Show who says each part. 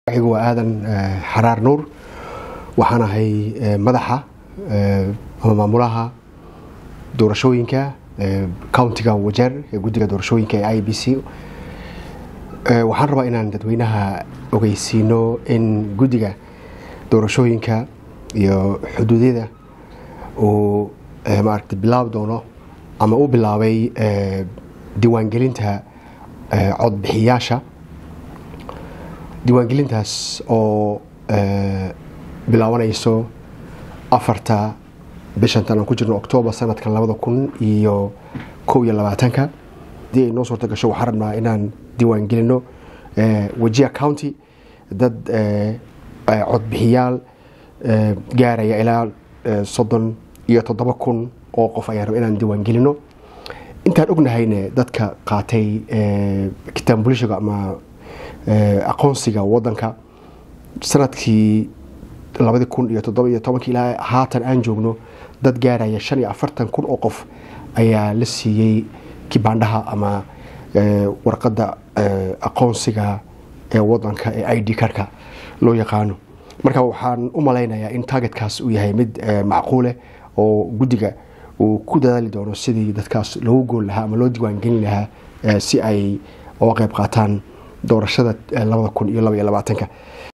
Speaker 1: anigu waa aadan xaraar nuur waxaan ahay madaxa ama maamulaha doorashooyinka countiga wajeer ee guddiga doorashooyinka ee i b c waxaan rabaa inaan dadweynaha ogeysiino in guddiga doorashooyinka iyo xuduudyada uu maaragta bilaabi doono ama u bilaabay diiwaangelinta codbixiyaasha diiwaangelintaas oo bilaabanayso afarta bishantan aan ku jirno octoobar sanadkan labada kun iyo kow iyo labaatanka haddii ay noo suurta gasho waxaan rabnaa inaan diiwaangelino wajia county dad codbixiyaal gaaraya ilaa soddon iyo toddoba kun oo qof ayaan raba inaan diiwaangelino intaan ognahayne dadka qaatay kitaan bulishiga ama aqoonsiga wadanka sanadkii labadi kun iyo toddoba iyo tobankii ilaa haatan aan joogno dad gaaraya shan iyo afartan kun oo qof ayaa la siiyey kibaandhaha ama warqadda aqoonsiga ee wadanka ee i d karka loo yaqaano marka waxaan u malaynayaa in targetkaas uu yahay mid macquuleh oo guddiga uu ku dadaali doono sidii dadkaas loogu gool lahaa ama loo diiwaangelin lahaa si ay uga qayb qaataan doorashada labada kun iyo laba iyo labaatanka